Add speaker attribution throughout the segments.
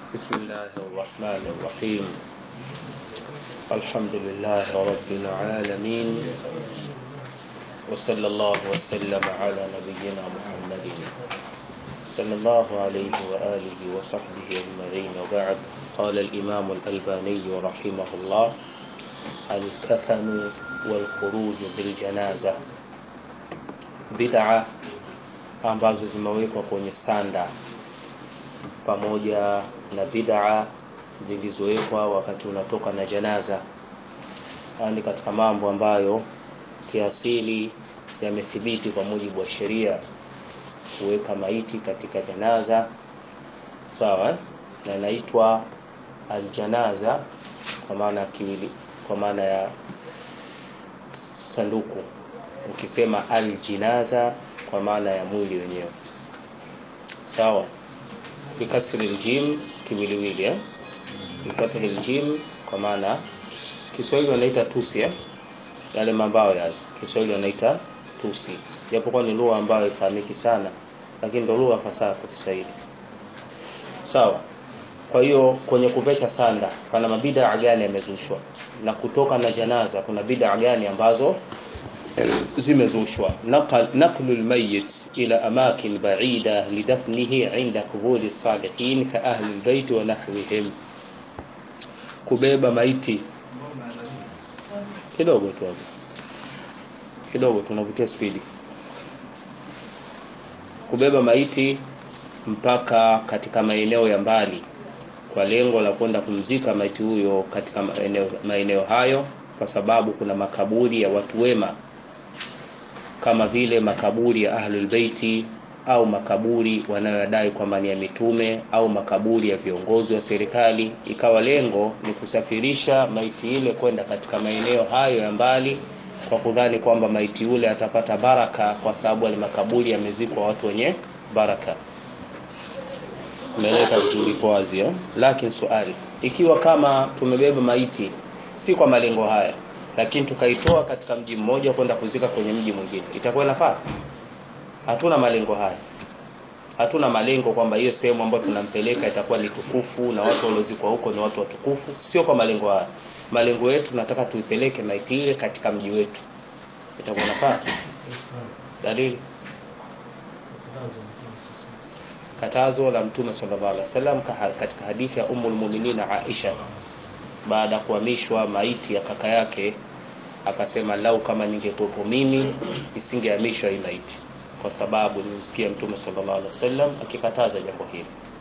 Speaker 1: بسم الله الرحمن الرحيم الحمد لله رب العالمين وصلى الله وسلم على نبينا محمد صلى الله عليه وآله وصحبه أجمعين وبعد قال الإمام الألباني رحمه الله الكفن والخروج بالجنازة بدعة ambazo zimewekwa kwenye sanda pamoja na bid'a zilizowekwa wakati unatoka na janaza yani katika mambo ambayo kiasili yamethibiti kwa mujibu wa sheria kuweka maiti katika janaza sawa eh? na inaitwa aljanaza kwa maana kiwili kwa maana ya sanduku ukisema aljinaza kwa maana ya mwili wenyewe sawa bikasri aljim kiwiliwili eh bifathi aljim kwa maana Kiswahili wanaita tusi eh yale mambao yale Kiswahili wanaita tusi japokuwa ni lugha ambayo haifahamiki sana lakini ndio lugha fasaha kwa Kiswahili sawa kwa hiyo kwenye kuvesha sanda pana mabida gani yamezushwa na kutoka na janaza kuna bid'a gani ambazo zimezushwa naqlu almayyit ila amakin ba'ida lidafnihi 'inda quburi salihin ka ahli albayt wa nahwihim kubeba maiti kidogo tu hapo kidogo tunavutia spidi kubeba maiti mpaka katika maeneo ya mbali kwa lengo la kwenda kumzika maiti huyo katika maeneo, maeneo hayo kwa sababu kuna makaburi ya watu wema kama vile makaburi ya ahlul baiti au makaburi wanayodai kwamba ni ya mitume au makaburi ya viongozi wa serikali ikawa lengo ni kusafirisha maiti ile kwenda katika maeneo hayo ya mbali kwa kudhani kwamba maiti yule atapata baraka kwa sababu wale makaburi yamezikwa watu wenye baraka umeeleka vizuri kwa wazi eh? lakini swali ikiwa kama tumebeba maiti si kwa malengo haya lakini tukaitoa katika mji mmoja kwenda kuzika kwenye mji mwingine itakuwa inafaa hatuna malengo haya hatuna malengo kwamba hiyo sehemu ambayo tunampeleka itakuwa ni tukufu na watu waliozikwa huko ni watu watukufu sio kwa malengo haya malengo yetu tunataka tuipeleke maiti ile katika mji wetu itakuwa inafaa dalili katazo la mtume sallallahu alaihi wasallam katika hadithi ya ummul mu'minin Aisha baada ya kuhamishwa maiti ya kaka yake akasema lau kama ningekuwepo mimi nisingehamishwa hii maiti kwa sababu nimsikia mtume sallallahu alaihi wasallam akikataza jambo hili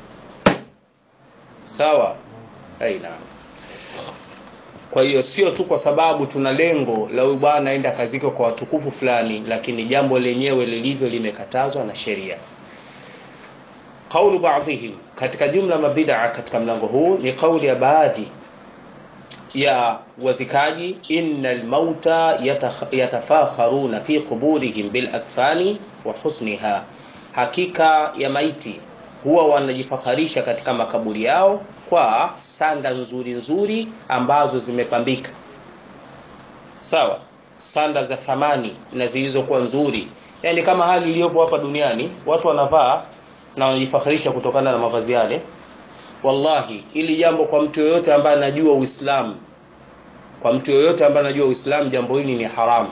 Speaker 1: sawa aina kwa hiyo sio tu kwa sababu tuna lengo la huyu bwana aenda kaziko kwa watukufu fulani lakini jambo lenyewe lilivyo limekatazwa na sheria kaulu baadhihim katika jumla mabid'a katika mlango huu ni kauli ya baadhi ya wazikaji innal mauta yatafakharuna fi quburihim bil akfani wa husniha hakika ya maiti huwa wanajifakharisha katika makaburi yao kwa sanda nzuri nzuri ambazo zimepambika sawa sanda za thamani na zilizokuwa nzuri yani kama hali iliyopo hapa duniani watu wanavaa na wanajifakharisha kutokana na mavazi yale wallahi ili jambo kwa mtu yoyote ambaye anajua Uislamu kwa mtu yoyote ambaye anajua Uislamu jambo hili ni haramu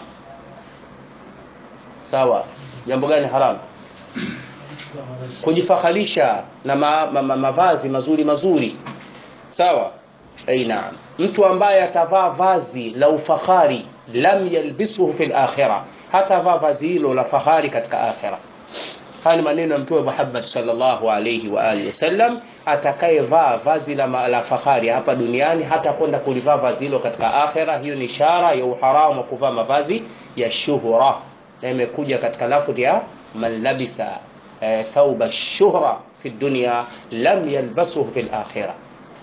Speaker 1: sawa jambo gani haramu kujifakharisha na ma, ma, ma, mavazi mazuri mazuri sawa aina mtu ambaye atavaa vazi la ufahari lam yalbisuhu fil akhirah hata vaa vazi hilo la fahari katika akhirah haya ni maneno ya mtume Muhammad sallallahu alayhi wa alihi wasallam atakayevaa vazi la, la fahari hapa duniani hata kwenda kulivaa vazi hilo katika akhera hiyo ni ishara ya uharamu wa kuvaa mavazi ya shuhura na imekuja katika lafdhi ya man labisa e, thawba shuhra fi dunya lam yalbasuhu fil akhirah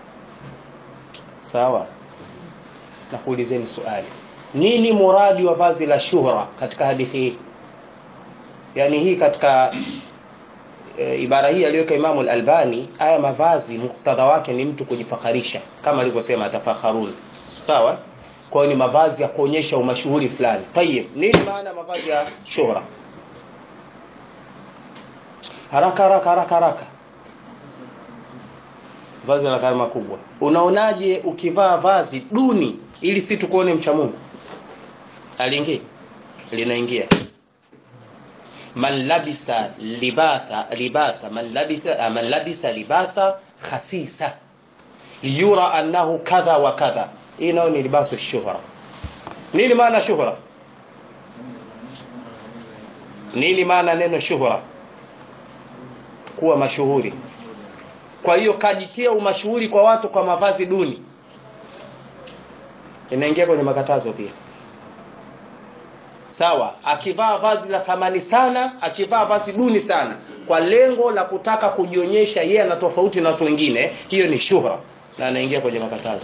Speaker 1: sawa na kuulizeni swali nini muradi wa vazi la shuhra katika hadithi hii yani hii katika e, ibara hii aliyoweka Imamu al-Albani haya mavazi muktadha wake ni mtu kujifakharisha kama alivyosema atafakharun sawa kwa hiyo ni mavazi ya kuonyesha umashuhuri fulani tayib nini maana mavazi ya shuhra haraka haraka haraka haraka vazi la gharama kubwa unaonaje ukivaa vazi duni ili si tukuone mcha Mungu aliingia linaingia man labisa libasa libasa man labisa man labisa libasa khasisa liyura annahu kadha wa kadha hii nayo ni libasu shuhra nini maana shuhra nini maana neno shuhra kuwa mashuhuri kwa hiyo kajitia umashuhuri kwa watu kwa mavazi duni inaingia kwenye makatazo pia sawa akivaa vazi la thamani sana akivaa vazi duni sana kwa lengo la kutaka kujionyesha yeye ana tofauti na watu wengine hiyo ni shuhra na anaingia kwenye makatazo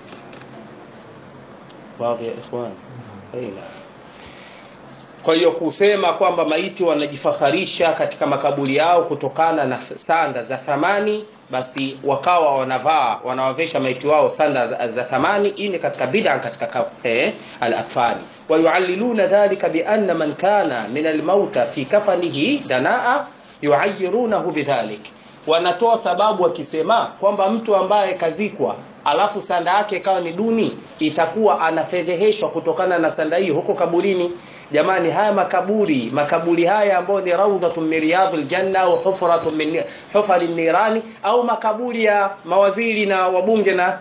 Speaker 1: wazi ya ikhwan aina kwa hiyo kusema kwamba maiti wanajifaharisha katika makaburi yao kutokana na sanda za thamani basi wakawa wanavaa wanawavesha maiti wao sanda za, za thamani hii ni katika bid'a katika eh, al-akfani ويعللون ذلك بأن من كان من الموتى في كفنه دناء يعيرونه بذلك wanatoa sababu wakisema kwamba mtu ambaye kazikwa alafu sanda yake ikawa ni duni itakuwa anafedheheshwa kutokana na sanda hiyo huko kaburini jamani haya makaburi makaburi haya ambayo ni raudhatun min riyadhil janna au hufratun min hufari nirani au makaburi ya mawaziri na wabunge na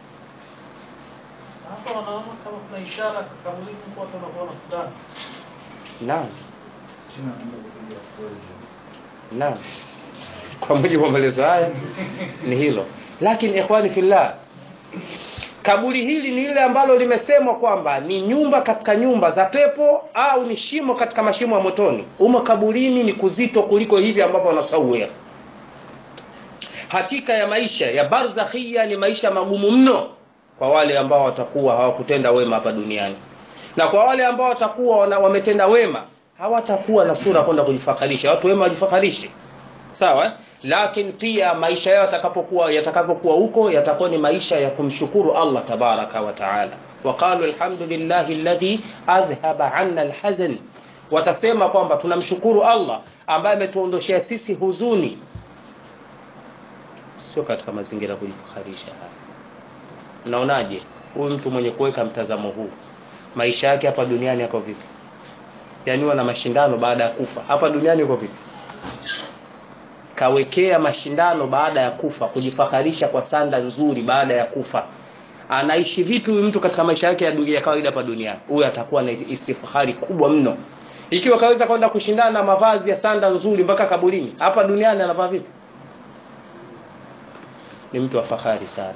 Speaker 2: hapa wanaona kama kuna ishara kaburini kwa watu wanaona fulani
Speaker 1: naam naam kwa mujibu wa maelezo haya ni hilo lakini ikhwani fillah kaburi hili ni lile ambalo limesemwa kwamba ni nyumba katika nyumba za pepo au ni shimo katika mashimo ya motoni umo kaburini ni kuzito kuliko hivi ambavyo wanasawia hakika ya maisha ya barzakhia ni maisha magumu mno kwa wale ambao watakuwa hawakutenda wema hapa duniani na kwa wale ambao watakuwa wametenda wema hawatakuwa na sura kwenda kujifakharisha watu wema wajifakharishe sawa eh? lakini pia maisha yao yatakapokuwa yatakapokuwa huko yatakuwa ni maisha ya kumshukuru Allah tabaraka wa taala waqalu alhamdulillahi alladhi adhhaba anna alhazan watasema kwamba tunamshukuru Allah ambaye ametuondoshea sisi huzuni sio katika mazingira ya kujifakharisha mnaonaje huyu mtu mwenye kuweka mtazamo huu maisha yake hapa duniani yako vipi yani wana mashindano baada ya kufa hapa duniani yuko vipi kawekea mashindano baada ya kufa kujifakharisha kwa sanda nzuri baada ya kufa anaishi vipi huyu mtu katika maisha yake ya, ya kawaida hapa duniani huyu atakuwa na istifahari kubwa mno ikiwa kaweza kwenda kushindana na mavazi ya sanda nzuri mpaka kaburini hapa duniani anavaa vipi ni mtu wa fahari sana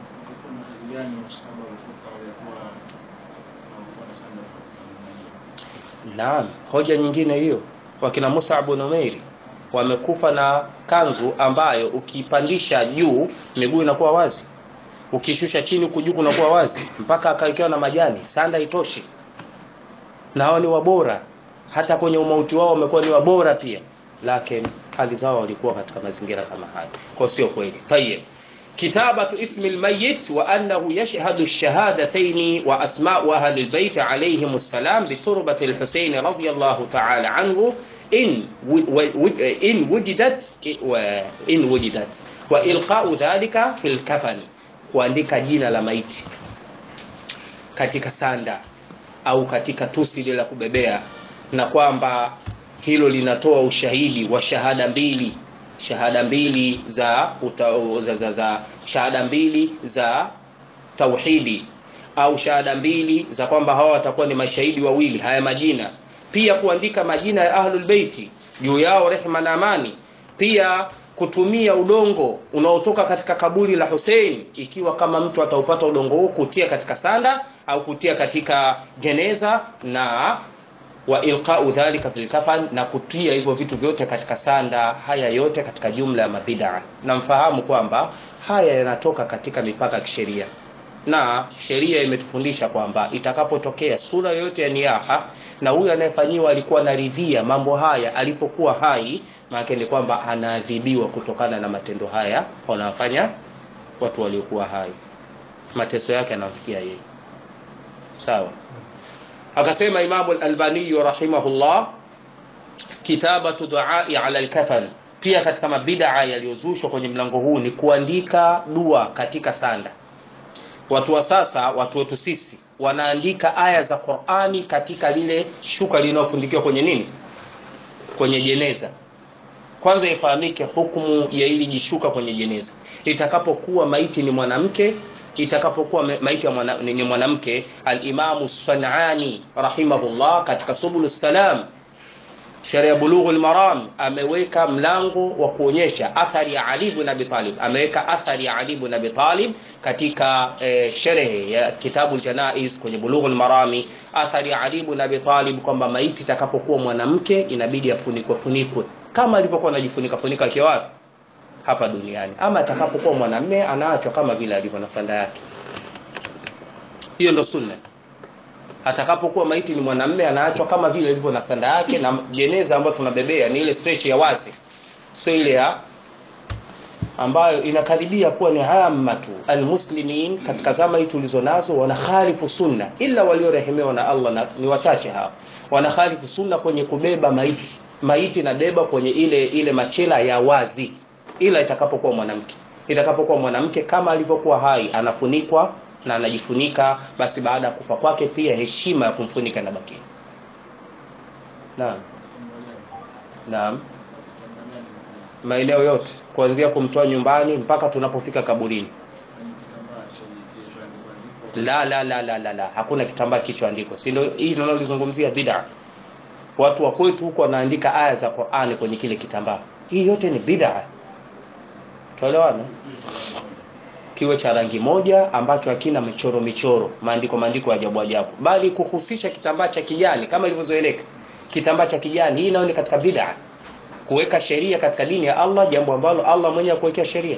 Speaker 1: Naam, hoja nyingine hiyo. Wakina Musa ibn Umairi wamekufa na kanzu ambayo ukipandisha juu miguu inakuwa wazi. Ukishusha chini huku juu kunakuwa wazi mpaka akawekewa na majani, sanda itoshi. Na hao ni wabora. Hata kwenye umauti wao wamekuwa ni wabora pia. Lakini hali zao walikuwa katika mazingira kama haya. Kwa sio kweli. Tayyib. كتابة اسم الميت وأنه يشهد الشهادتين وأسماء أهل البيت عليهم السلام بتربة الحسين رضي الله تعالى عنه إن إن وجدت إن وجدت وإلقاء ذلك في الكفن kuandika jina la maiti katika sanda au katika tusi la kubebea na kwamba hilo linatoa ushahidi wa shahada mbili shahada mbili za, uta, za, za, za shahada mbili za tauhidi au shahada mbili za kwamba hawa watakuwa ni mashahidi wawili haya majina pia kuandika majina ya ahlul beiti juu yao rehma na amani pia kutumia udongo unaotoka katika kaburi la Hussein ikiwa kama mtu ataupata udongo huo kutia katika sanda au kutia katika jeneza na wa ilqa'u dhalika fil kafan na kutia hivyo vitu vyote katika sanda haya yote katika jumla ya mabid'a na mfahamu kwamba haya yanatoka katika mipaka ya kisheria na sheria imetufundisha kwamba itakapotokea sura yoyote ya niyaha na huyu anayefanyiwa alikuwa anaridhia mambo haya alipokuwa hai maana ni kwamba anaadhibiwa kutokana na matendo haya wanafanya watu waliokuwa hai mateso yake yanamfikia yeye sawa akasema Imam al-Albani rahimahullah kitabatu duai ala al-kafan pia katika mabidaa yaliyozushwa kwenye mlango huu ni kuandika dua katika sanda watu wa sasa watu wetu sisi wanaandika aya za qurani katika lile shuka linalofundikiwa kwenye nini kwenye jeneza kwanza ifahamike hukumu ya ili jishuka kwenye jeneza itakapokuwa maiti ni mwanamke itakapokuwa maiti ya mwana, ni mwanamke alimamu sanani rahimahullah katika subulu salam sheria bulughul maram ameweka mlango wa kuonyesha athari ya ali ibn abi talib ameweka athari ya ali ibn abi talib katika eh, sherehe ya kitabu janaiz kwenye bulughul marami athari ya ali ibn abi talib kwamba maiti itakapokuwa mwanamke inabidi afunikwe funikwe kama alivyokuwa anajifunika funika akiwa wapi hapa duniani ama atakapokuwa mwanamme anaachwa kama vile alivyo na sanda yake hiyo ndo sunna atakapokuwa maiti ni mwanamme anaachwa kama vile ilivyo na sanda yake na jeneza ambayo tunabebea ni ile stretch ya wazi sio ile ya ambayo inakaribia kuwa ni amatu almuslimin katika zama hii tulizo nazo wanakhalifu sunna ila waliorehemewa na Allah na, ni wachache hao wanakhalifu sunna kwenye kubeba maiti maiti na beba kwenye ile ile machela ya wazi ila itakapokuwa mwanamke itakapokuwa mwanamke kama alivyokuwa hai anafunikwa na anajifunika basi baada ya kufa kwake pia heshima ya kumfunika inabakia naam naam maeneo yote kuanzia kumtoa nyumbani mpaka tunapofika kaburini la la la la la, la. hakuna kitambaa kichoandikwa si ndio hii tunalozungumzia bid'a watu wa kwetu huko wanaandika aya za Qur'ani kwenye kile kitambaa hii yote ni bid'a tuelewana kiwe cha rangi moja ambacho hakina michoro michoro maandiko maandiko ajabu ajabu bali kuhusisha kitambaa cha kijani kama ilivyozoeleka kitambaa cha kijani hii nayo ni katika bid'a kuweka sheria katika dini ya Allah jambo ambalo Allah mwenyewe kuwekea sheria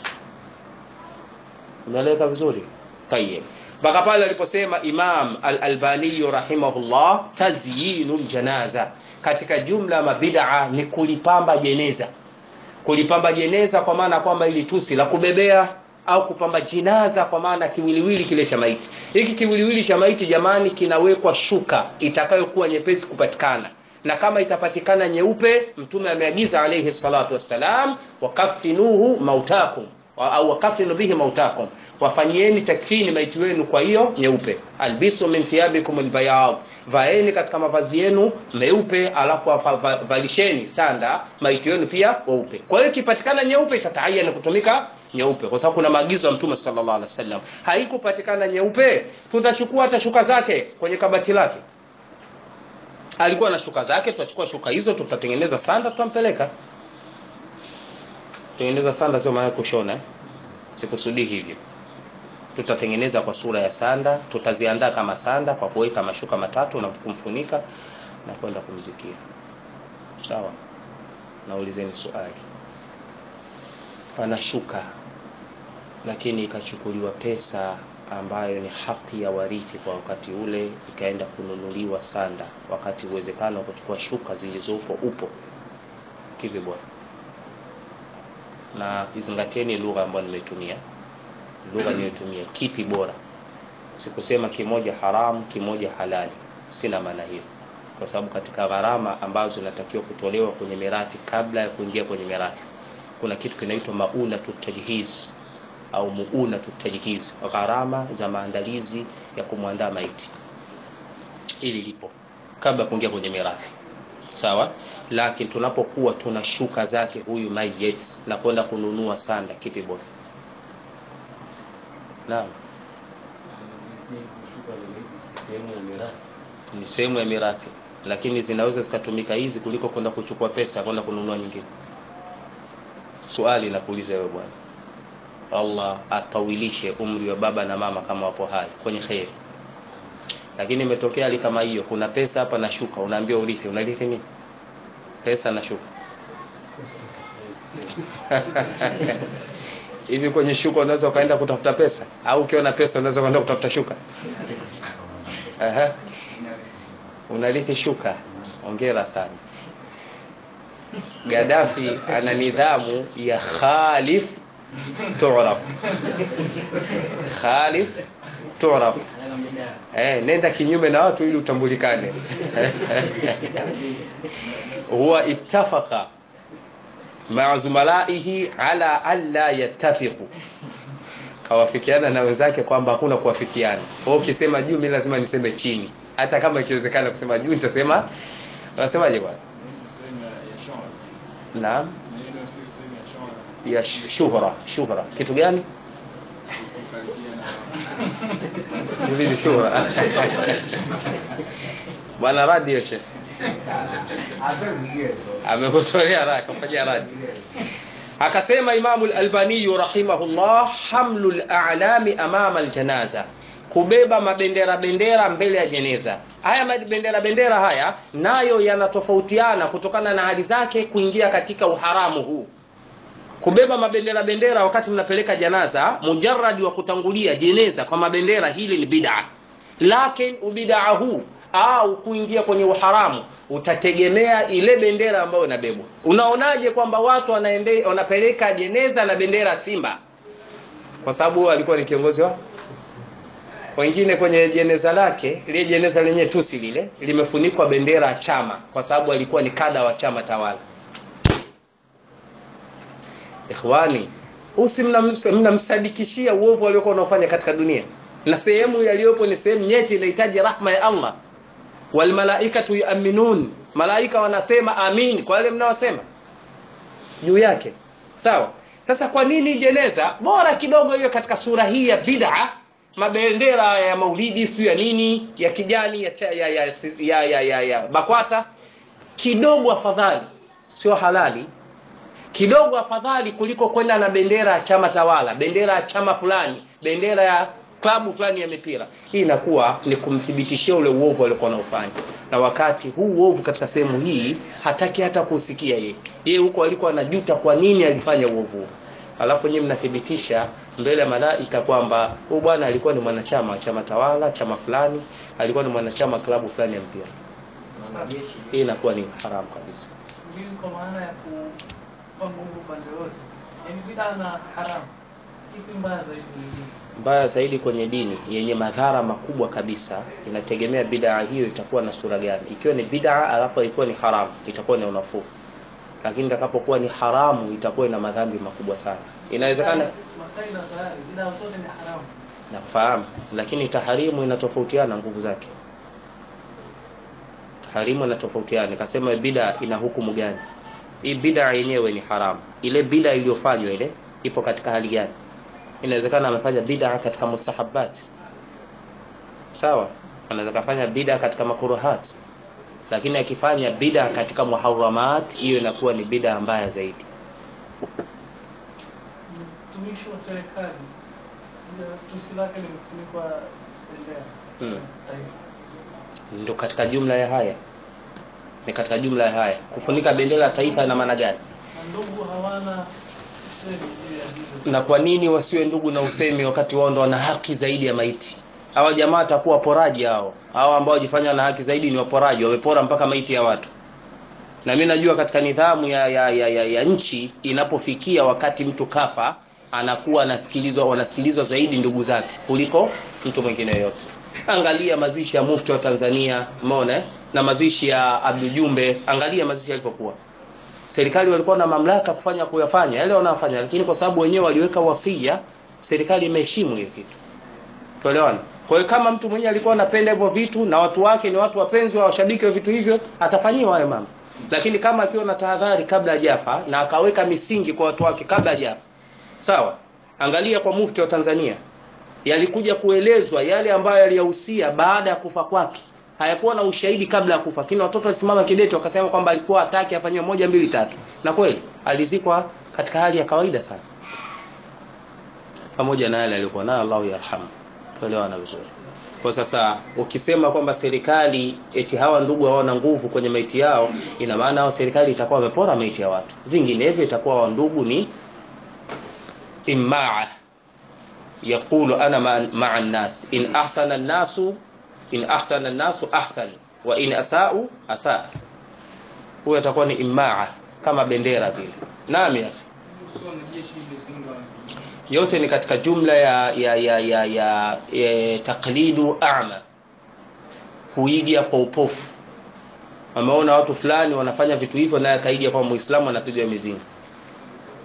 Speaker 1: unaeleka vizuri tayeb mpaka pale aliposema Imam Al-Albani rahimahullah tazyinul janaza katika jumla mabid'a ni kulipamba jeneza kulipamba jeneza kwa maana kwamba ili tusi la kubebea au kupamba jinaza kwa maana kiwiliwili kile cha maiti hiki kiwiliwili cha maiti jamani kinawekwa shuka itakayokuwa nyepesi kupatikana na kama itapatikana nyeupe mtume ameagiza alayhi salatu wassalam wakafinuhu mautakum au wakafinu bihi mautakum wafanyieni takfini maiti wenu kwa hiyo nyeupe albisu min thiyabikum albayad vaeni katika mavazi yenu meupe alafu valisheni sanda maiti wenu pia weupe kwa hiyo ikipatikana nyeupe itatayana kutumika nyeupe kwa sababu kuna maagizo ya mtume sallallahu alaihi wasallam haikupatikana nyeupe tutachukua hata shuka zake kwenye kabati lake alikuwa na shuka zake tutachukua shuka hizo tutatengeneza sanda tutampeleka tengeneza sanda sio maana kushona eh? sikusudii hivyo tutatengeneza kwa sura ya sanda tutaziandaa kama sanda kwa kuweka mashuka matatu na kumfunika na kwenda kumzikia sawa naulizeni swali pana shuka lakini ikachukuliwa pesa ambayo ni haki ya warithi kwa wakati ule ikaenda kununuliwa sanda wakati uwezekano wa kuchukua shuka zilizopo upo kivi bwana na izingatieni lugha ambayo nimetumia lugha niliyotumia kipi bora sikusema kimoja haramu kimoja halali sina maana hiyo kwa sababu katika gharama ambazo zinatakiwa kutolewa kwenye mirathi kabla ya kuingia kwenye mirathi kuna kitu kinaitwa mauna tutajhiz au muuna tutajhiz gharama za maandalizi ya kumwandaa maiti ili lipo kabla ya kuingia kwenye mirathi sawa lakini tunapokuwa tuna shuka zake huyu mayit na kwenda kununua sanda kipi bora naam ni sehemu ya mirathi lakini zinaweza zikatumika hizi kuliko kwenda kuchukua pesa kwenda kununua nyingine swali nakuuliza wewe bwana Allah atawilishe umri wa baba na mama kama wapo hai kwenye kheri lakini imetokea hali kama hiyo kuna pesa hapa na shuka unaambiwa urithi unarithi nini pesa na shuka hivi kwenye shuka unaweza ukaenda kutafuta pesa au ukiona pesa unaweza kwenda kutafuta shuka Aha. unarithi shuka ongera sana Gaddafi ana nidhamu ya khalif tu'raf khalif tu'raf eh nenda kinyume na watu ili utambulikane huwa ittafaqa maa zumalaihi ala alla yattafiqu kawafikiana na wenzake kwamba hakuna kuwafikiana kwa ukisema juu mimi lazima niseme chini hata kama ikiwezekana kusema juu nitasema unasemaje bwana naam ya shuhra shuhra kitu gani hivi shuhra bwana radio che amekutolea haraka kufanyia radi akasema imamu al-albani rahimahullah hamlu al-a'lami amama al-janaza kubeba mabendera bendera mbele ya jeneza haya mabendera bendera haya nayo yanatofautiana kutokana na hali zake kuingia katika uharamu huu kubeba mabendera bendera wakati mnapeleka janaza mujarradi wa kutangulia jeneza kwa mabendera hili ni bid'a lakini ubidaa huu au kuingia kwenye uharamu utategemea ile bendera ambayo inabebwa unaonaje kwamba watu wanaende, wanapeleka jeneza na bendera simba kwa sababu alikuwa ni kiongozi wa wengine kwenye jeneza lake ile jeneza lenye tusi lile limefunikwa bendera ya chama kwa sababu alikuwa ni kada wa chama tawala ikhwani usi mnamsadikishia uovu aliokuwa unaofanya katika dunia na sehemu yaliyopo ni sehemu nyeti inahitaji rahma ya Allah wal malaikatu yu'minun malaika wanasema amin kwa wale mnaosema juu yake sawa sasa kwa nini jeneza bora kidogo hiyo katika sura hii ya bid'a mabendera ya maulidi sio ya nini ya kijani ya ya ya, ya, ya, ya, ya, ya bakwata kidogo afadhali sio halali kidogo afadhali kuliko kwenda na bendera ya chama tawala bendera ya chama fulani bendera ya klabu fulani ya mipira hii inakuwa ni kumthibitishia ule uovu aliokuwa anaofanya na wakati huu uovu katika sehemu hii hataki hata kusikia yeye yeye huko alikuwa anajuta kwa nini alifanya uovu huo alafu nyinyi mnathibitisha mbele ya malaika kwamba huyu bwana alikuwa ni mwanachama wa chama tawala chama fulani alikuwa ni mwanachama klabu fulani ya mpira hii inakuwa ni haramu kabisa
Speaker 2: Ulinzi kwa maana ya kupa nguvu upande wote, yaani bid'a na haramu, ipi mbaya zaidi nyingine?
Speaker 1: mbaya zaidi kwenye dini yenye madhara makubwa kabisa inategemea bid'a hiyo itakuwa na sura gani ikiwa ni bid'a alafu ikiwa ni haramu itakuwa ni unafuu lakini itakapokuwa ni haramu itakuwa ina madhambi makubwa sana inawezekana
Speaker 2: Makai na tayari bid'a zote ni haramu.
Speaker 1: nafahamu lakini taharimu inatofautiana nguvu zake taharimu inatofautiana nikasema bid'a ina hukumu gani hii bid'a yenyewe ni haramu ile bid'a iliyofanywa ile ipo katika hali gani inawezekana amefanya bid'a katika mustahabbat sawa anaweza kufanya bid'a katika makuruhat lakini akifanya bid'a katika muharramat hiyo inakuwa ni bid'a mbaya zaidi
Speaker 2: Mtumishi wa serikali ndio tusi lake limefunikwa bendera
Speaker 1: Hmm.
Speaker 2: taifa.
Speaker 1: ndio katika jumla ya haya ni katika jumla ya haya kufunika bendera ya taifa ina maana gani
Speaker 2: Na ndugu hawana usemi juu ya hilo.
Speaker 1: na kwa nini wasiwe ndugu na usemi wakati wao ndo wana haki zaidi ya maiti hawa jamaa watakuwa waporaji hao hao ambao wajifanya na haki zaidi ni waporaji wamepora mpaka maiti ya watu na mimi najua katika nidhamu ya, ya, ya, ya, ya nchi inapofikia wakati mtu kafa anakuwa anasikilizwa wanasikilizwa zaidi ndugu zake kuliko mtu mwingine yoyote angalia mazishi ya mufti wa Tanzania umeona eh? na mazishi ya Abdul Jumbe angalia mazishi yalivyokuwa serikali walikuwa na mamlaka kufanya kuyafanya yale wanayofanya lakini kwa sababu wenyewe waliweka wasia serikali imeheshimu hiyo kitu tuelewana kwa hiyo kama mtu mwenyewe alikuwa anapenda hivyo vitu na watu wake ni watu wapenzi wa washabiki wa vitu hivyo atafanyiwa hayo mambo lakini kama akiwa na tahadhari kabla hajafa na akaweka misingi kwa watu wake kabla hajafa sawa angalia kwa mufti wa Tanzania yalikuja kuelezwa yale ambayo yaliyahusia baada ya kufa kwake hayakuwa na ushahidi kabla ya kufa lakini watoto walisimama kidete wakasema kwamba alikuwa hataki afanyiwe moja mbili tatu na kweli alizikwa katika hali ya kawaida sana pamoja na yale aliyokuwa nayo Allahu yarhamu tuelewana vizuri kwa sasa ukisema kwamba serikali eti hawa ndugu hawana nguvu kwenye maiti yao ina maana hao serikali itakuwa wamepora maiti ya watu vinginevyo itakuwa wa ndugu ni immaa yaqulu ana ma- ma'a an-nas in ahsana an-nasu in ahsana an-nasu ahsan wa in asa'u asa huyo atakuwa ni immaa kama bendera vile naam ya akhi. yote ni katika jumla ya ya ya ya, ya, ya taklidu a'ma kuiga kwa upofu ameona watu fulani wanafanya vitu hivyo naye akaiga kwa muislamu anapigwa mizinga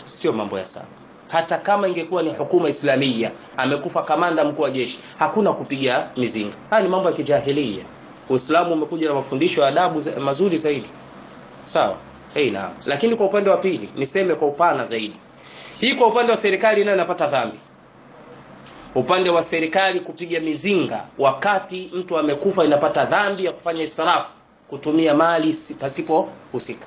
Speaker 1: sio mambo ya sawa hata kama ingekuwa ni hukuma islamia amekufa kamanda mkuu wa jeshi hakuna kupiga mizinga haya ni mambo ya kijahilia uislamu umekuja na mafundisho ya adabu za- mazuri zaidi sawa hey, naam lakini kwa upande wa pili niseme kwa upana zaidi hii kwa upande wa serikali nayo inapata dhambi upande wa serikali kupiga mizinga wakati mtu amekufa inapata dhambi ya kufanya israfu kutumia mali si- pasipo husika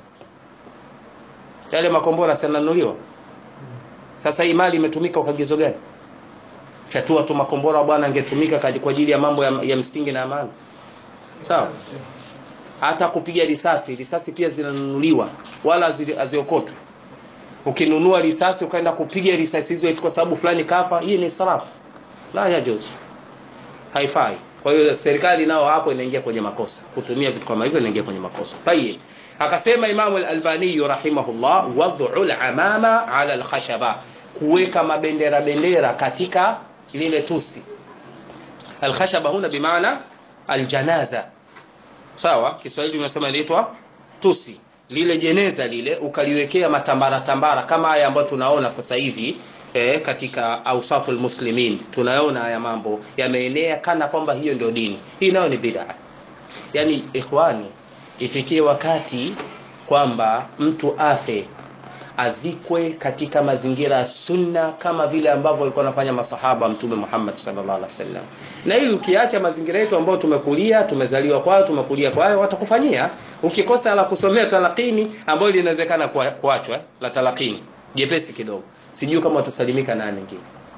Speaker 1: yale makombora sananuliwa sasa hii mali imetumika kwa kigezo gani fyatua tu makombora bwana angetumika kaji- kwa ajili ya mambo ya, ya msingi na amani sawa hata kupiga risasi risasi pia zinanunuliwa wala hazi- haziokotwi ukinunua risasi ukaenda kupiga risasi hizo eti kwa sababu fulani kafa hii ni israfu la yajuzu haifai kwa hiyo serikali nao hapo inaingia kwenye makosa kutumia vitu kama hivyo inaingia kwenye makosa tayib akasema imamu al-albani rahimahullah wad'u al-amama ala al-khashaba kuweka mabendera bendera katika lile tusi al-khashaba huna bimaana al-janaza sawa kiswahili unasema inaitwa tusi lile jeneza lile ukaliwekea matambara tambara kama haya ambayo tunaona sasa hivi eh, katika ausaful muslimin tunaona haya mambo yameenea kana kwamba hiyo ndio dini hii nayo ni bid'a yani ikhwani ifikie wakati kwamba mtu afe azikwe katika mazingira ya sunna kama vile ambavyo walikuwa wanafanya masahaba wa mtume Muhammad sallallahu alaihi wasallam. Na ili ukiacha mazingira yetu ambayo tumekulia, tumezaliwa kwayo, tumekulia kwayo, watakufanyia. Ukikosa la kusomea talakini ambayo linawezekana kua- kuachwa eh, la talakini jepesi kidogo, sijui kama watasalimika na nyingine.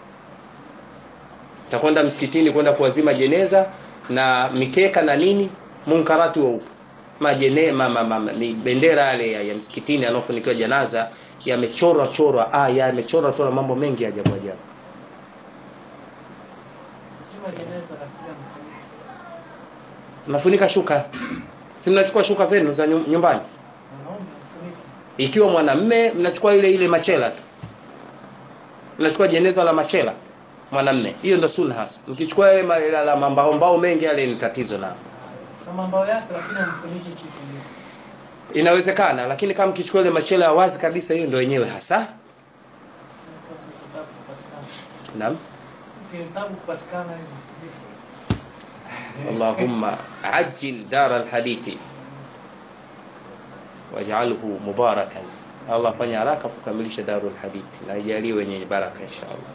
Speaker 1: Utakwenda msikitini kwenda kuwazima jeneza na mikeka na nini, munkarati wa upo majene ma, ma, ma, ni bendera yale ya, ya msikitini yanayofunikiwa janaza yamechorwa chorwa aya yamechorwa chorwa mambo mengi ya ajabu ajabu
Speaker 2: Sema jeneza la kila mfuniko.
Speaker 1: mnafunika shuka si mnachukua shuka zenu za nyu- nyumbani
Speaker 2: Mwanaume mfuniko.
Speaker 1: ikiwa mwanamme mnachukua ile ile machela tu mnachukua jeneza la machela mwanamme hiyo ndo sunna hasa mkichukua ile ma- la, la mambaombao mengi yale ni tatizo nao
Speaker 2: Na mambao yake lakini amfuniki kitu.
Speaker 1: inawezekana lakini kama mkichukua ile machela ya wazi kabisa hiyo ndo yenyewe hasa
Speaker 2: Sasa kitabu kupatikana.
Speaker 1: naam
Speaker 2: Si kitabu kupatikana hizo.
Speaker 1: اللهم عجل دار الحديث واجعله مباركا الله fanya haraka kukamilisha darul hadith na ijalie wenye baraka inshallah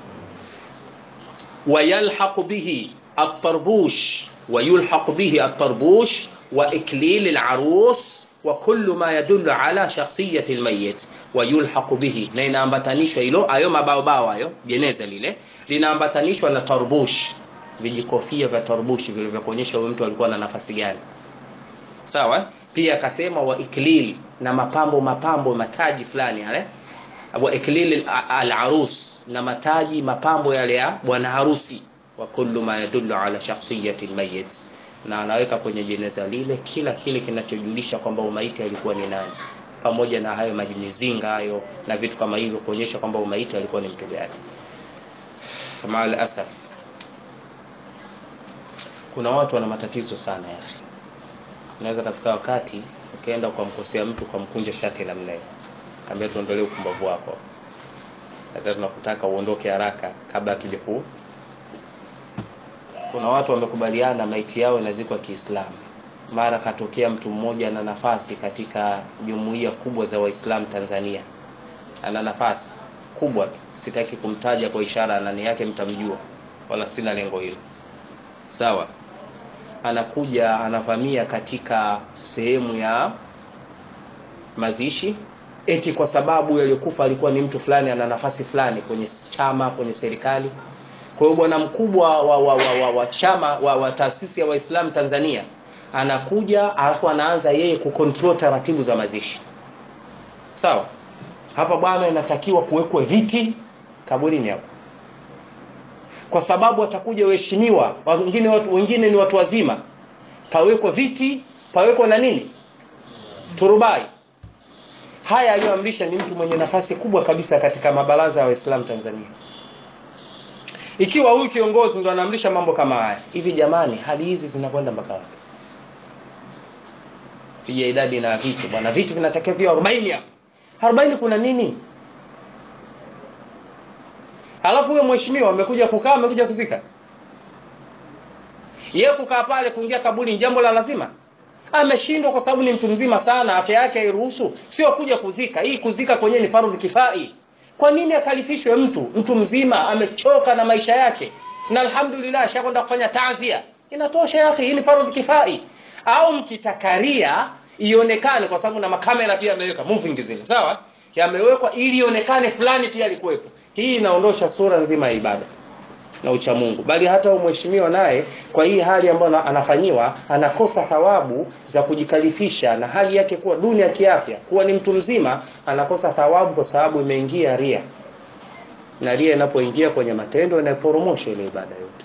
Speaker 1: ويلحق به الطربوش ويلحق به الطربوش وإكليل العروس وكل ما يدل على شخصية الميت ويلحق به na inaambatanishwa hilo ayo mabaobao hayo jeneza lile linaambatanishwa na tarbush vijikofia vya tarbushi vile vya kuonyesha huyo mtu alikuwa na nafasi gani sawa pia akasema wa iklil na mapambo mapambo mataji fulani yale wa iklil al-arus na mataji mapambo yale ya bwana harusi wa kullu ma yadullu ala shakhsiyati al-mayyit na anaweka kwenye jeneza lile kila kile kinachojulisha kwamba umaiti alikuwa ni nani pamoja na hayo majimizinga hayo na vitu kama hivyo kuonyesha kwamba umaiti alikuwa ni mtu gani kama al-asaf kuna watu wana matatizo sana ya akhi unaweza kafika wakati ukaenda ukamkosea mtu ukamkunja shati namna hiyo ambia tuondolee upumbavu wako hata tunakutaka uondoke haraka kabla akija ku kuna watu wamekubaliana maiti yao inazikwa Kiislamu mara katokea mtu mmoja na nafasi katika jumuiya kubwa za Waislamu Tanzania ana nafasi kubwa tu sitaki kumtaja kwa ishara nani yake mtamjua wala sina lengo hilo sawa anakuja anavamia katika sehemu ya mazishi eti kwa sababu yaliyokufa alikuwa ni mtu fulani ana nafasi fulani kwenye chama kwenye serikali kwa hiyo bwana mkubwa wa, wa, wa, wa, wa chama wa, wa taasisi ya waislamu tanzania anakuja alafu anaanza yeye kucontrol taratibu za mazishi sawa hapa bwana inatakiwa kuwekwe viti kaburini hapo kwa sababu watakuja waheshimiwa wengine watu, wengine ni watu wazima pawekwa viti pawekwa na nini turubai haya aliyoamrisha ni mtu mwenye nafasi kubwa kabisa katika mabaraza ya waislamu tanzania ikiwa huyu kiongozi ndo anaamrisha mambo kama haya hivi jamani hali hizi zinakwenda mpaka wapi piga idadi na viti bwana viti vinatakiwa vio 40 hapa 40 kuna nini Halafu huyo mheshimiwa amekuja kukaa, amekuja kuzika. Yeye kukaa pale kuingia kaburi ni jambo la lazima? Ameshindwa kwa sababu ni mtu mzima sana, afya yake hairuhusu, sio kuja kuzika. Hii kuzika kwenyewe ni fardhu kifai. Kwa nini akalifishwe mtu mtu mzima amechoka na maisha yake, na alhamdulillah ashakwenda kufanya taazia, inatosha yake. Hii ni fardhu kifai. Au mkitakaria ionekane, kwa sababu na makamera pia yameweka moving zile, sawa, yamewekwa ili ionekane fulani pia alikuwepo. Hii inaondosha sura nzima ya ibada na ucha Mungu, bali hata mheshimiwa naye kwa hii hali ambayo anafanyiwa anakosa thawabu za kujikalifisha na hali yake kuwa duni ya kiafya, kuwa ni mtu mzima, anakosa thawabu kwa sababu imeingia ria, na ria inapoingia kwenye matendo inaporomosha ile ibada yote.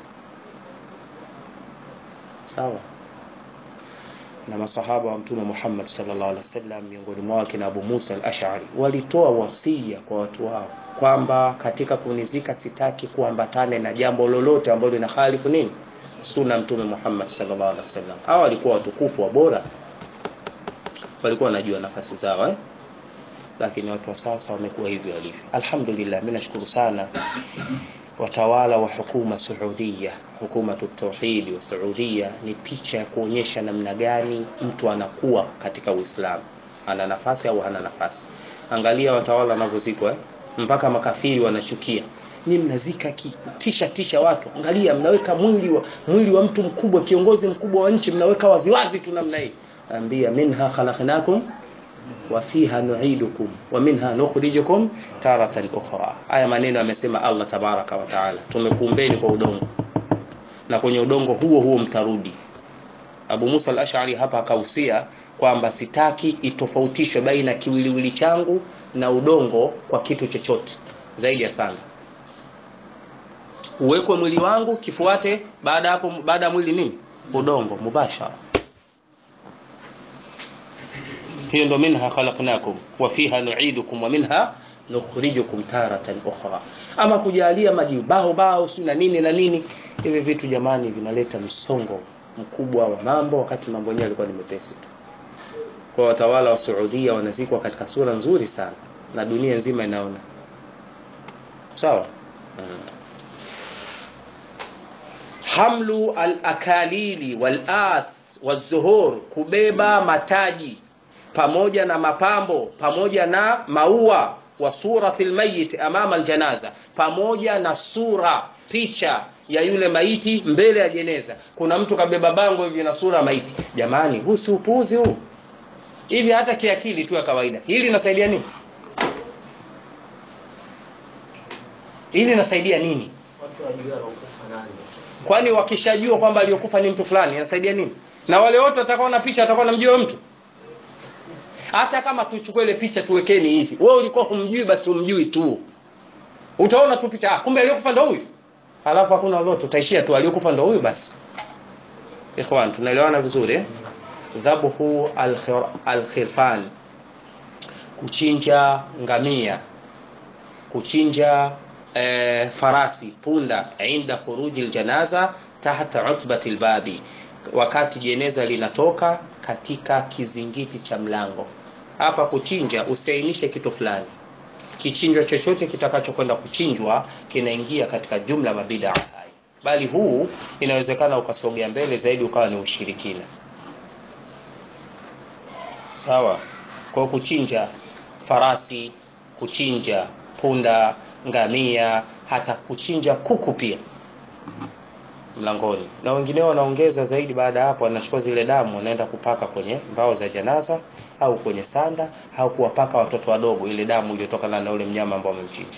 Speaker 1: Sawa na masahaba wa Mtume Muhammad sallallahu alaihi wasallam, miongoni mwao kina Abu Musa al-Ash'ari walitoa wasia kwa watu wao kwamba katika kunizika sitaki kuambatane na jambo lolote ambalo lina khalifu nini sunna Mtume Muhammad sallallahu alaihi wasallam. Hao walikuwa watukufu wa bora, walikuwa wanajua nafasi zao eh? Lakini watu wa sasa wamekuwa hivyo walivyo. Alhamdulillah, mimi nashukuru sana watawala wa hukuma Saudia, hukumatu tauhidi wa Saudia ni picha ya kuonyesha namna gani mtu anakuwa katika Uislamu, ana nafasi au hana nafasi. Angalia watawala wanavyozikwa eh? mpaka makafiri wanachukia. Ni mnazika tisha tisha watu, angalia, mnaweka mwili wa mwili wa mtu mkubwa, kiongozi mkubwa wa nchi, mnaweka waziwazi tu namna hii. Ambia minha khalaqnakum wa fiha nu'idukum wa minha nukhrijukum taratan ukhra. Haya maneno amesema Allah tabaraka wa taala, tumekuumbeni kwa udongo na kwenye udongo huo huo mtarudi. Abu Musa al-Ash'ari hapa akahusia kwamba sitaki itofautishwe baina kiwiliwili changu na udongo kwa kitu chochote zaidi ya sana. Uwekwe mwili wangu kifuate baada hapo, baada ya mwili nini? Udongo mubashara. Hiyo ndo minha khalaqnakum wa fiha nu'idukum wa minha nukhrijukum taratan ukhra. Ama kujalia majibao bao si na nini na nini, hivi vitu jamani, vinaleta msongo mkubwa wa mambo, wakati mambo yenyewe yalikuwa ni mepesi tu. Kwa watawala wa Saudia wanazikwa katika sura nzuri sana na dunia nzima inaona sawa. Hamlu al-akalili wal-as wazuhur, kubeba mataji pamoja na mapambo pamoja na maua wa surati lmayit amama aljanaza, pamoja na sura picha ya yule maiti mbele ya jeneza. Kuna mtu kabeba bango hivi na sura ya maiti. Jamani, huu si upuuzi huu? Hivi hata kiakili tu ya kawaida, hili linasaidia nini? Hili linasaidia nini? Kwani wakishajua kwamba aliyokufa ni mtu fulani, inasaidia nini? Na wale wote watakaona picha watakuwa namjua mtu hata kama tuchukue ile picha tuwekeni hivi, wewe ulikuwa humjui, basi umjui tu, utaona tu picha, ah, kumbe aliyokufa ndo huyu, halafu hakuna lolote, utaishia tu aliyokufa ndo huyu basi. Ikhwan, tunaelewana vizuri eh? Dhabuhu alkhirfan, kuchinja ngamia, kuchinja eh, farasi, punda, inda khuruji aljanaza tahta utbati albabi, wakati jeneza linatoka katika kizingiti cha mlango. Hapa kuchinja, usiainishe kitu fulani. Kichinjwa chochote kitakachokwenda kuchinjwa kinaingia katika jumla ya mabida hai, bali huu inawezekana ukasogea mbele zaidi ukawa ni ushirikina. Sawa. Kwa kuchinja farasi, kuchinja punda, ngamia, hata kuchinja kuku pia mlangoni, na wengineo wanaongeza zaidi. Baada ya hapo, wanachukua zile damu wanaenda kupaka kwenye mbao za janaza au kwenye sanda au kuwapaka watoto wadogo, ile damu iliyotokana na ule mnyama ambao wamemchinja.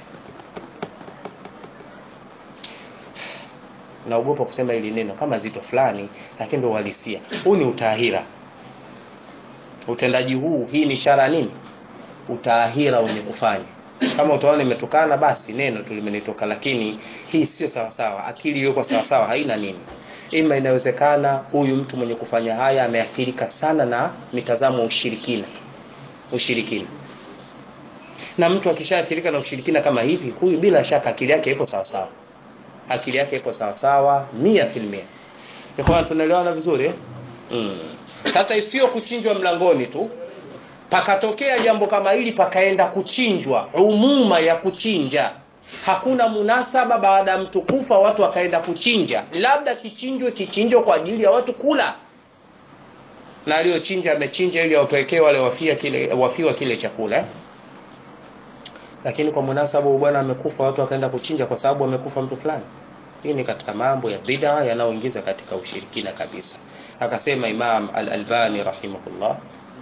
Speaker 1: Naogopa kusema hili neno kama zito fulani, lakini ndio uhalisia. Huu ni utahira. Utendaji huu, hii ni ishara nini? Utahira wenye kufanya kama utaona imetokana basi neno tu limenitoka, lakini hii sio sawa sawa. Akili iliyokuwa sawa sawa haina nini. Ima inawezekana huyu mtu mwenye kufanya haya ameathirika sana na mitazamo ya ushirikina, ushirikina. Na mtu akishaathirika na ushirikina kama hivi, huyu bila shaka akili yake ipo sawa sawa, akili yake ipo sawa sawa mia filmia. Ikhwan, tunaelewana vizuri eh? Mm. Sasa isiyo kuchinjwa mlangoni tu pakatokea jambo kama hili pakaenda kuchinjwa, umuma ya kuchinja hakuna munasaba baada ya mtu kufa watu wakaenda kuchinja labda kichinjwe kichinjwa kwa ajili ya watu kula na aliyochinja amechinja ili awapelekee wale wafia kile wafiwa kile chakula lakini kwa munasaba bwana amekufa watu wakaenda kuchinja kwa sababu amekufa mtu fulani hii ni katika mambo ya bid'a yanayoingiza katika ushirikina kabisa akasema Imam Al-Albani rahimahullah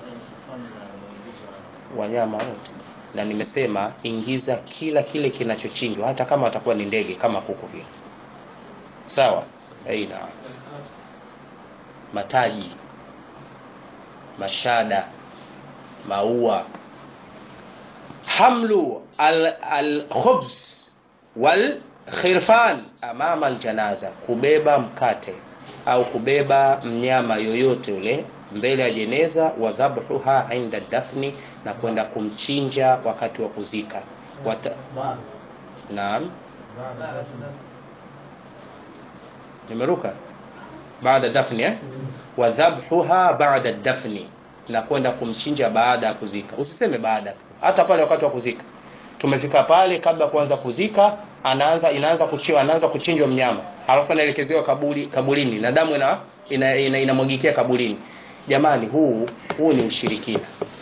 Speaker 1: wanyama wote na nimesema ingiza kila kile kinachochinjwa hata kama watakuwa ni ndege kama kuku vile sawa aina mataji mashada maua hamlu al-khubz wal khirfan amama aljanaza kubeba mkate au kubeba mnyama yoyote ule mbele ya jeneza wa dhabhuha inda dafni na kwenda kumchinja wakati wa kuzika Wata... naam nimeruka baada dafni eh? wa dhabhuha baada dafni na kwenda kumchinja baada ya kuzika usiseme baada hata pale wakati wa kuzika tumefika pale kabla kuanza kuzika anaanza inaanza kuchiwa anaanza kuchinjwa mnyama alafu anaelekezewa kaburi kaburini na damu ina inamwagikia ina, ina kaburini jamani huu huu ni ushirikina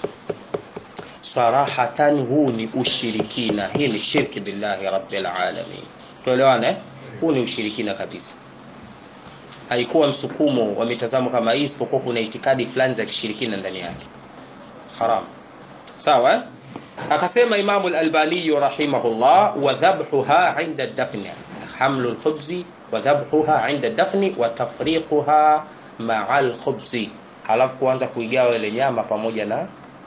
Speaker 1: sarahatan huu ni ushirikina hii ni shirki billahi rabbil alamin tuelewane huu ni ushirikina kabisa haikuwa msukumo wa mitazamo kama hii isipokuwa kuna itikadi fulani za kishirikina ndani yake haram sawa eh? akasema imamu al-albani rahimahullah wa dhabhuha inda dafni hamlu al-khubzi wa dhabhuha inda dafni wa tafriquha ma'a al-khubzi halafu kuanza kuigawa ile nyama pamoja na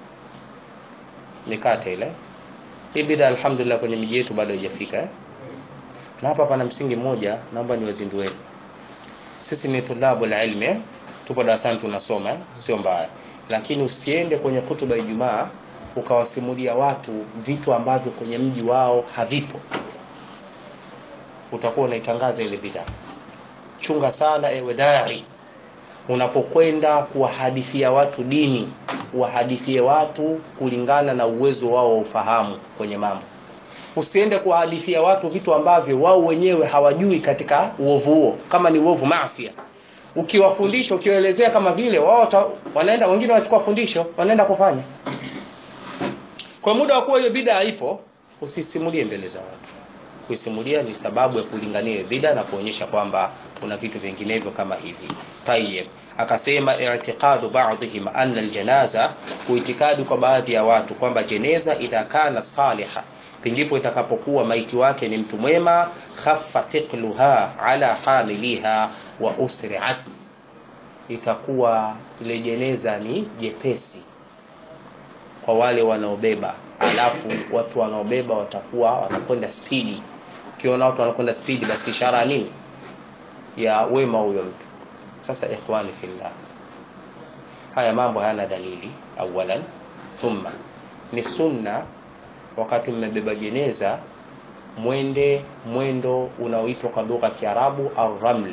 Speaker 1: mikate ile hii bida alhamdulillah kwenye miji yetu bado haijafika eh? na hapa pana msingi mmoja naomba niwazindueni sisi ni tulabu la ilmi eh? tupo darasani tunasoma eh? sio mbaya lakini usiende kwenye kutuba Ijumaa ukawasimulia watu vitu ambavyo kwenye mji wao havipo utakuwa unaitangaza ile bid'a chunga sana ewe dai unapokwenda kuwahadithia watu dini wahadithie watu kulingana na uwezo wao wa ufahamu kwenye mambo usiende kuwahadithia watu vitu ambavyo wao wenyewe hawajui katika uovu huo kama ni uovu maasi ukiwafundisha ukiwaelezea kama vile wao wanaenda wengine wanachukua fundisho wanaenda kufanya kwa muda wa kuwa hiyo bida haipo usisimulie mbele za watu kuisimulia ni sababu ya kulingania bida na kuonyesha kwamba kuna vitu vinginevyo kama hivi tayyib akasema i'tiqadu ba'dihim anna aljanaza kuitikadi kwa baadhi ya watu kwamba jeneza itakana saliha pindipo itakapokuwa maiti wake ni mtu mwema khaffa thiqluha ala hamiliha wa usri'at itakuwa ile jeneza ni jepesi kwa wale wanaobeba alafu watu wanaobeba watakuwa wanakwenda spidi ukiona watu wanakwenda spidi basi ishara nini ya wema huyo mtu sasa ikhwani fillah haya mambo hayana dalili awalan thumma ni sunna wakati mmebeba jeneza mwende mwendo unaoitwa kwa lugha ya Kiarabu arraml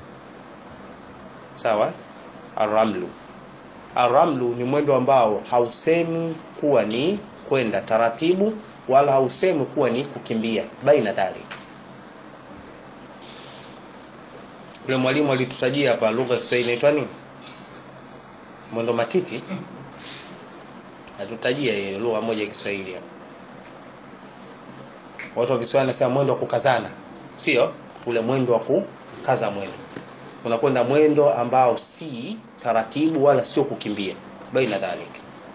Speaker 1: sawa arramlu arramlu ni mwendo ambao hausemi kuwa ni kwenda taratibu wala hausemi kuwa ni kukimbia baina dhalik yule mwalimu alitutajia hapa lugha ya Kiswahili inaitwa nini mwendo matiti atutajia ile lugha moja ya Kiswahili hapa watu wa Kiswahili wanasema mwendo wa kukazana sio ule mwendo wa kukaza mwendo unakwenda mwendo ambao si taratibu wala sio kukimbia baina dhalik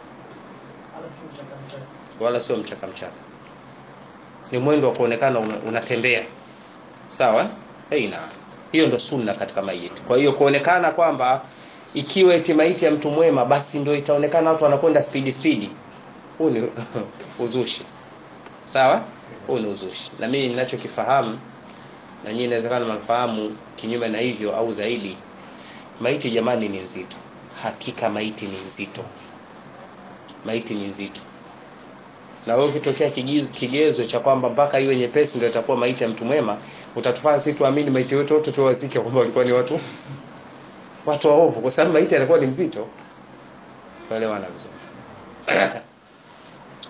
Speaker 1: wala sio mchaka mchaka ni mwendo wa kuonekana unatembea sawa aina hiyo ndo sunna katika maiti kwa hiyo kuonekana kwamba ikiwa eti maiti ya mtu mwema basi ndio itaonekana watu wanakwenda spidi spidi huu ni uzushi sawa huu ni uzushi na mimi ninachokifahamu na nyinyi inawezekana mnafahamu kinyume na hivyo au zaidi maiti jamani ni nzito hakika maiti ni nzito maiti ni nzito na wewe ukitokea kigezo cha kwamba mpaka iwe nyepesi ndio itakuwa maiti ya mtu mwema utatufanya sisi tuamini maiti wetu wote tuwazike kwamba walikuwa ni watu watu waovu kwa sababu maiti anakuwa ni mzito tuelewana vizuri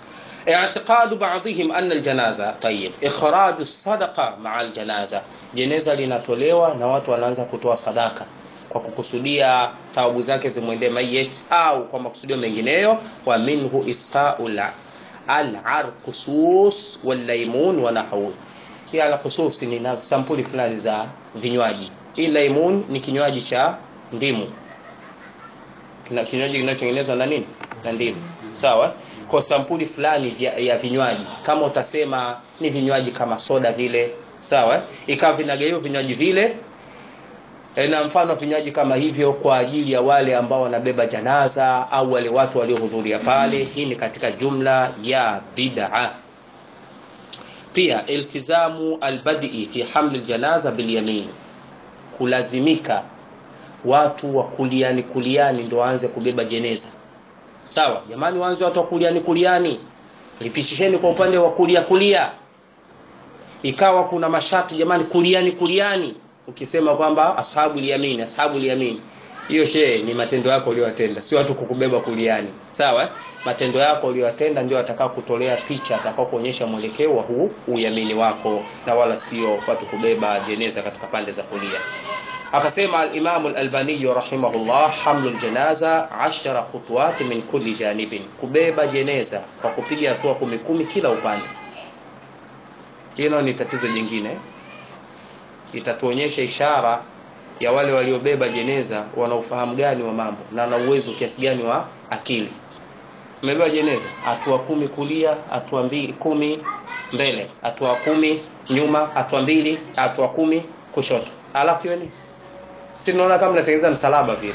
Speaker 1: اعتقاد بعضهم أن الجنازة طيب إخراج الصدقة مع الجنازة jeneza linatolewa na watu wanaanza kutoa sadaka kwa kukusudia thawabu zake zimwendee mayit au kwa makusudio mengineyo wa minhu isqaul al-arqusus wal-laymun wa nahwu hii al-khusus ni na sampuli fulani za vinywaji hii laymun ni kinywaji cha ndimu Kina- kinywaji kinachotengenezwa na nini na ndimu sawa kwa sampuli fulani vya, ya vinywaji kama utasema ni vinywaji kama soda vile sawa ikawa vinagaiwa vinywaji vile E, na mfano vinywaji kama hivyo kwa ajili ya wale ambao wanabeba janaza au wale watu waliohudhuria pale hii ni katika jumla ya bid'a pia iltizamu albadi fi hamli aljanaza bilyamin kulazimika watu wa kuliani kuliani ndio waanze kubeba jeneza sawa jamani waanze watu wa kuliani kuliani lipitisheni kwa upande wa kulia kulia ikawa kuna masharti jamani kuliani kuliani ukisema kwamba ashabu liyamini ashabu liyamini hiyo shehe ni matendo yako uliyotenda sio watu kukubeba kuliani sawa eh? matendo yako uliyotenda ndio atakao kutolea picha atakao kuonyesha mwelekeo wa huu uyamini wako na wala sio watu kubeba jeneza katika pande za kulia akasema al-Imam al-Albani rahimahullah hamlu al-janaza 10 khutuwat min kulli janibin kubeba jeneza kwa kupiga hatua kumi kumi kila upande hilo ni tatizo jingine itatuonyesha ishara ya wale waliobeba jeneza wana ufahamu gani wa mambo na na uwezo kiasi gani wa akili umebeba jeneza hatua kumi kulia hatua mbili kumi mbele hatua kumi nyuma hatua mbili hatua kumi kushoto alafu hiyo ni si naona kama mnatengeneza msalaba vile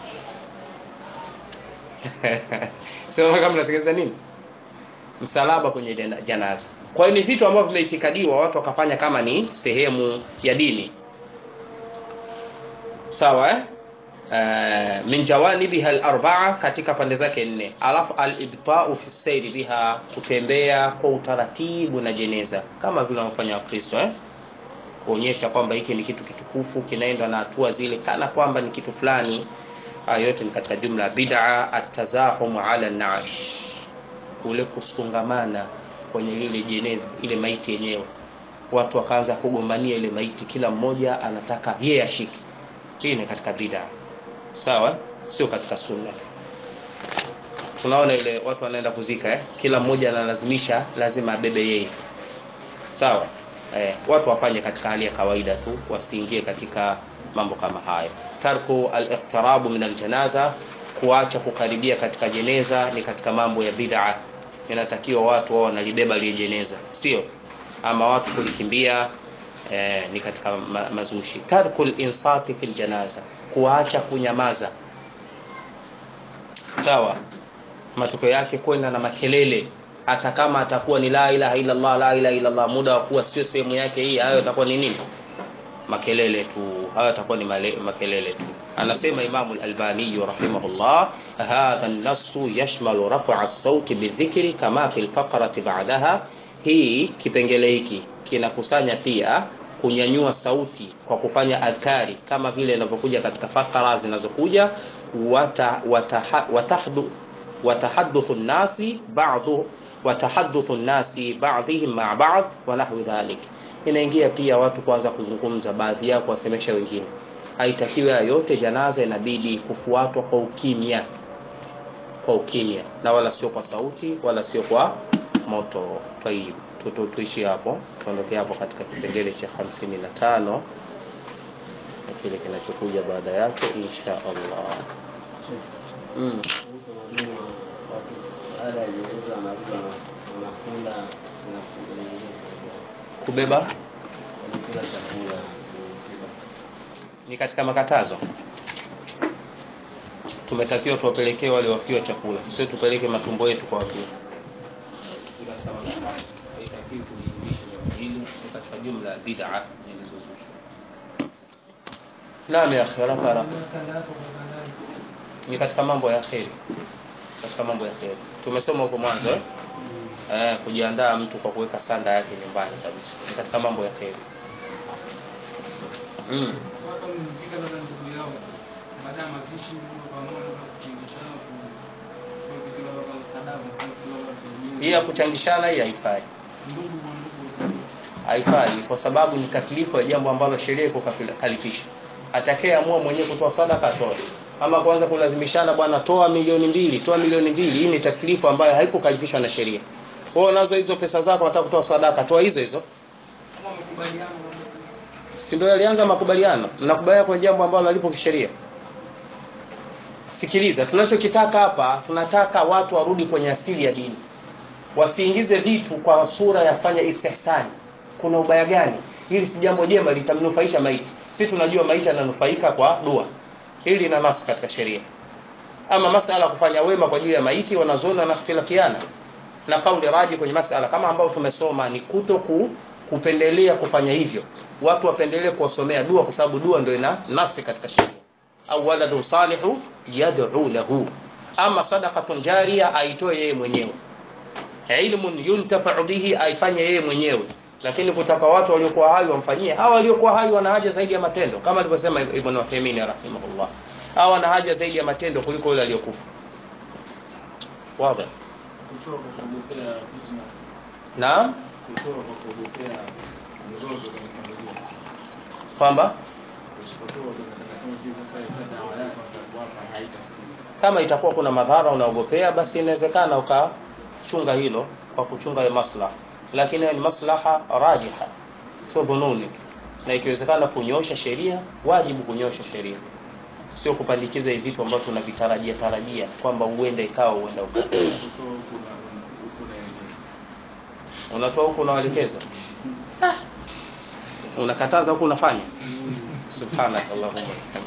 Speaker 1: si naona kama mnatengeneza nini msalaba kwenye jana- janaza kwa hiyo ni vitu ambavyo vimeitikadiwa watu wakafanya kama ni sehemu ya dini sawa eh? Uh, min jawanibiha al-arba'a katika pande zake nne alafu al-ibta'u fi sayri biha kutembea kwa utaratibu na jeneza kama vile wanaofanya wakristo eh? kuonyesha kwamba hiki ni kitu kitukufu kinaenda na hatua zile kana kwamba ni kitu fulani haya yote ni katika jumla ya bid'a at-tazahum ala an-nash kule kusungamana kwenye ile jeneza ile maiti yenyewe watu wakaanza kugombania ile maiti kila mmoja anataka yeye ashike hii ni katika bid'a sawa sio katika sunna tunaona ile watu wanaenda kuzika eh? kila mmoja analazimisha lazima abebe yeye sawa eh, watu wafanye katika hali ya kawaida tu wasiingie katika mambo kama hayo tarku al-iqtirabu min al-janaza kuacha kukaribia katika jeneza ni katika mambo ya bid'a inatakiwa watu wao wanalibeba lile jeneza sio ama watu kulikimbia eh, ni katika ma mazushi tarkul insati fil janaza kuacha kunyamaza sawa matokeo yake kwenda na makelele hata kama atakuwa ni la ilaha illa Allah la ilaha illa Allah muda wa kuwa sio sehemu yake hii hayo atakuwa ni nini makelele tu hayo atakuwa ni male, makelele tu anasema Imam al-Albani rahimahullah hadha an-nass yashmalu raf'a as-sauti bidhikri kama fi al-faqrati ba'daha hii kipengele hiki kinakusanya pia kunyanyua sauti kwa kufanya adhkari kama vile inavyokuja katika fakara zinazokuja wata, wata, watahdu watahaddathu an-nasi ba'du watahaddathu an-nasi ba'dihim ma'a ba'd wa nahwi dhalik inaingia pia watu kuanza kuzungumza baadhi yao kuwasemesha wengine haitakiwi yote janaza inabidi kufuatwa kwa ukimya kwa ukimya na wala sio kwa sauti wala sio kwa moto tayib tu tuishi hapo tuondoke hapo katika kipengele cha 55 na kile kinachokuja baada yake insha Allah mm.
Speaker 3: baada ya jeneza wanarudi wanakula
Speaker 1: kubeba
Speaker 3: wanakula chakula
Speaker 1: ni katika makatazo tumetakiwa tuwapelekee wale wafiwa chakula sio tupeleke matumbo yetu kwa wafiwa Ni katika makatazo. Haitakiwi kuliimisha jambo hili, ni katika jumla ya bid'a zilizozushwa naam ya akhi haraka haraka
Speaker 2: Sala yako kwa bandari.
Speaker 1: ni katika mambo ya kheri katika mambo ya kheri tumesoma huko mwanzo eh? Eh, kujiandaa mtu kwa kuweka sanda yake nyumbani kabisa ni katika mambo ya kheri mm.
Speaker 4: watu wamemzika labda ndugu yao baada ya mazishi ndio pamoja na kuchinjishana ku
Speaker 1: hii ya kuchangishana hii haifai
Speaker 2: ndugu kwa ndugu
Speaker 1: haifai kwa sababu ni taklifu ya jambo ambalo sheria iko kalifisha atakayeamua mwenyewe kutoa sadaka atoe ama kwanza kulazimishana bwana toa milioni mbili toa milioni mbili hii ni taklifu ambayo haiko kalifishwa na sheria wewe unazo hizo pesa zako unataka kutoa sadaka toa hizo hizo
Speaker 2: kama mkubaliano
Speaker 1: si ndio yalianza makubaliano mnakubaliana kwenye jambo ambalo halipo kisheria sikiliza tunachokitaka hapa tunataka watu warudi kwenye asili ya dini wasiingize vitu kwa sura ya fanya istihsani kuna ubaya gani hili si jambo jema litamnufaisha maiti si tunajua maiti ananufaika kwa dua hili lina nasi katika sheria ama masala kufanya wema kwa ajili ya maiti wanazuoni wanakhtilafiana na kauli raji kwenye masala kama ambao tumesoma ni kuto ku, kupendelea kufanya hivyo watu wapendelee kuwasomea dua kwa sababu dua ndio ina nasi katika sheria au waladun salihu yad'u lahu ama sadaqatun jariya aitoe yeye mwenyewe ilmun yuntafa'u bihi aifanye yeye mwenyewe lakini kutaka watu waliokuwa hai wamfanyie hawa waliokuwa hai wana haja zaidi ya matendo kama alivyosema Ibn Uthaymeen rahimahullah hawa wana haja zaidi ya matendo kuliko yule aliyokufa wazi
Speaker 4: kutoa kwa kuogopea fitna,
Speaker 1: naam
Speaker 4: kutoa kwa kuogopea mzozo kwenye familia.
Speaker 1: kwamba
Speaker 4: Usipotoa unataka kama vile sasa ile dawa yako atakuwapa haitasikika.
Speaker 1: kama itakuwa kuna madhara unaogopea basi inawezekana ukachunga hilo kwa kuchunga maslaha lakini ni maslaha rajiha sio dhununi na ikiwezekana kunyosha sheria wajibu kunyosha sheria sio kupandikiza hivi vitu ambavyo tunavitarajia tarajia kwamba uenda ikawa uenda ukawa
Speaker 4: Kutoa kuna kuna eleza.
Speaker 1: unatoa huku unawaelekeza unakataza huku unafanya subhanakallahumma